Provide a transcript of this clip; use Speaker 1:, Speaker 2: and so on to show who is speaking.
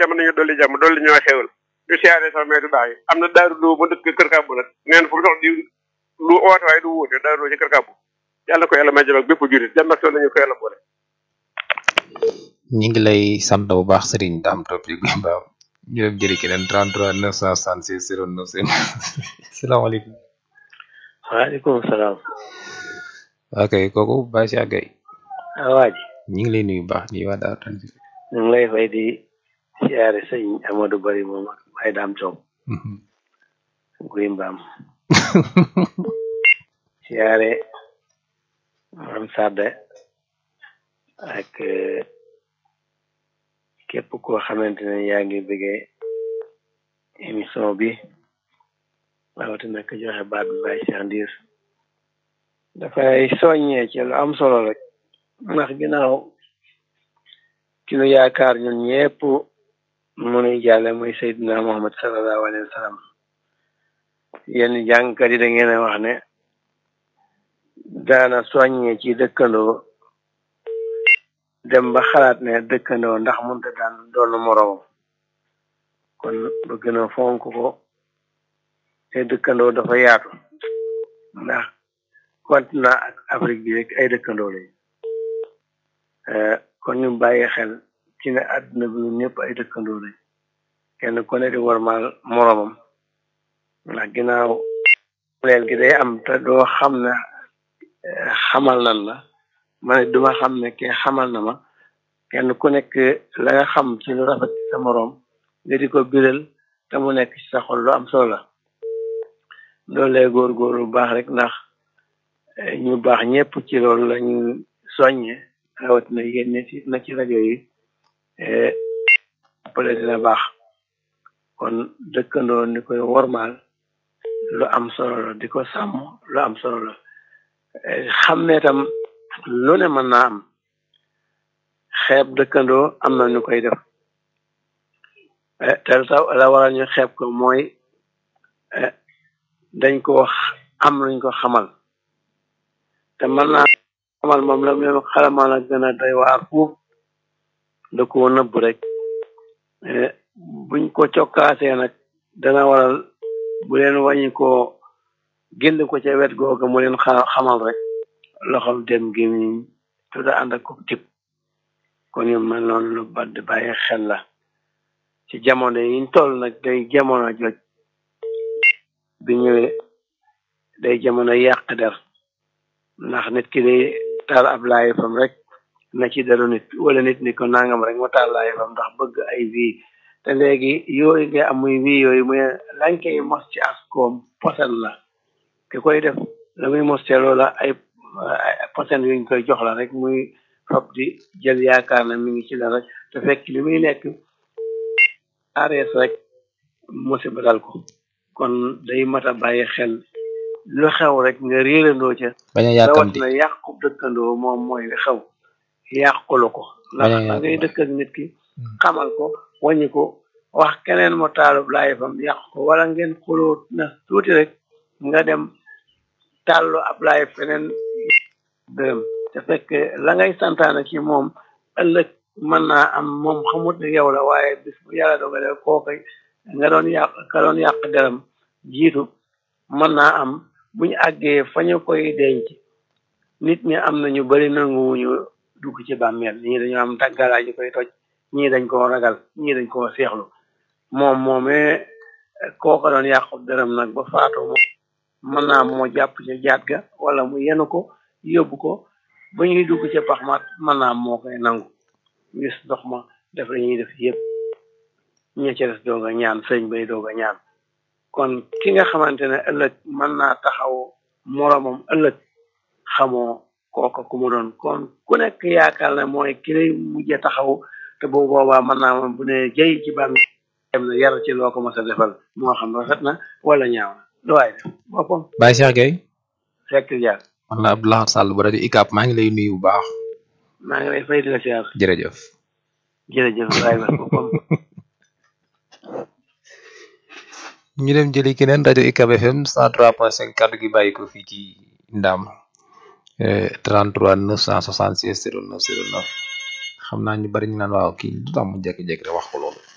Speaker 1: mën nañu dolli jàmm dolli ñoo xewal du siyaare sama meetu baax yi am na daaru loo ba dëkk kër kàbbu nag nee na fu mu dox di lu oote waaye du wuute daaru loo ci kër kàbbu yàlla ko yàlla may jëm ak bépp jurit jàmm ak nañu ko yàlla boole
Speaker 2: ñi ngi lay sant bu baax Serigne Dame Top yi Mbaaw ñu dem jëli keneen 33 966 09 salaamaaleykum.
Speaker 3: waaleykum salaam.
Speaker 2: ok kooku Baye Cheikh Gueye.
Speaker 3: waa ji.
Speaker 2: ñu ngi lay nuyu bu baax nii waa Daaru Tanzil.
Speaker 3: ñu ngi lay fay di siyaare sëñ Amadou Bari moom ak Baye Dame Top. guy mbaam. siyaare maam Sadde ak képp koo xamante ne yaa ngi bëggee émission bi rawatina ko joxe baat bi Baye Cheikh Ndiir dafay soññee ci lu am solo rek ndax ginnaaw ki nu yaakaar ñun ñëpp mu nuy jàlle muy Seydina Muhammad sallallahu alayhi wa sallam yenn jàngkat yi da ngeen a wax ne daana soññee ci dëkkandoo dem ba xalaat ne dëkkandoo ndax munta daan doon moroomam kon ba gën a fonk ko te dëkkandoo dafa yaatu ndax continent ak Afrique bi rek ay dëkkandoo lañ kon ñu bàyyi xel ci ne àdduna bi ñëpp ay dëkkandoo lañ kenn ku ne di warmaal moroomam ndax ginnaaw leel gi day am te doo xam ne xamal nan la ma ne duma xam ne ke xamal na ma kenn ku nekk la nga xam ci lu rafet ci sa moroom nga di ko biral te mu nekk ci sa xol lu am solo la loolu lay góor-góor lu baax rek ndax ñu baax ñëpp ci loolu la ñu soññe rawatina yéen ne ci na ci rajo yi appale dina baax kon dëkkandoo ni koy wormaal lu am solo la di ko sàmm lu am solo la xam ne tam lu ne mën naa am xeeb dëkkandoo am na ñu koy def te la waral ñu xeeb ko mooy dañ ko am luñ ko xamal te mën naa xamal moom la leen xalamal a gën a doy waar fuuf da ko nëbb rek buñ ko cokkaasee nag dana waral bu leen wàññi ko génn ko ca wet googa mu leen xamal rek loxol dem gémmiñ te da ànd ak ko tip kon yu mel noonu lu bad bàyyi xel la ci jamono yiñ toll nag day jamono joj bi ñëwee day jamono yàq der ndax nit ki day taal ab laay fam rek na ci deru nit wala nit ni ko nangam rek ma taal laay fam ndax bëgg ay vie te léegi yooyu nga am muy vie yooyu muy lañ koy mos ci askoom posen la ki koy def la muy mos te loola ay posen yuñ koy jox la rek muy fab di jël yaakaar na mi ngi ci la rek te fekk li muy lekk arees rek musiba dal ko kon day mat a bàyyi xel lu xew rek nga réerandoo ca
Speaker 2: bañ a yàkkamti
Speaker 3: rawatina yàqu dëkkandoo moom mooy li xew yàqulu ko ndax da ngay dëkk ak nit ki xamal ko wàññi ko wax keneen mo taalub laay fam yàq ko wala ngeen xuloo na tuuti rek nga dem tàllu ab laay feneen dërëm te fekk la ngay santaane ci moom ëllëg mën naa am moom xamut ne yow la waaye bis bu yàlla dogale kooka nga doon yàq ka doon yàq deram jiitu mën naa am buñu àggee fa ñu koy denc nit ñi am na ñu bari nanguwuñu dugg ci bàmmeel ñii dañoo am tàggalaay ñu koy toj ñii dañ koo ragal ñii dañ koo seexlu moom moomee kooka doon yàqu deram nag ba faatu moom mën naa moo jàpp ca jaat ga wala mu yenu ko yóbbu ko ba ñuy dugg ca pax ma mën naa moo koy nangu gis ndox ma def la ñuy def yëpp ña ca des doog a ñaan sëñ bay doog a ñaan kon ki nga xamante ne ëllëg mën naa taxaw moromam ëllëg xamoo kooka ku mu doon kon ku nekk yaakaar ne mooy ki lay mujje taxaw te bu boobaa mën naa moom bu ne jëy ci bàmm dem na yar ci loo ko mos a defal moo xam rafet na wala ñaaw na lu waay def boppam
Speaker 2: Baye Cheikh Gueye
Speaker 3: fekk jaar
Speaker 2: man la Abdoulaye Sall bu rajo ICAP maa ngi lay nuyu bu baax
Speaker 3: maa ngi lay fay di la siyaar
Speaker 2: jërëjëf
Speaker 3: jërëjëf waay ba boppam
Speaker 2: ñu dem jëli keneen rajo ICAP FM 103.5 kaddu gi bàyyi ko fii ci Ndam 33 966 09 09 xam naa ñu bari ñu naan waaw kii du tax mu jékki-jékki rek wax ko loolu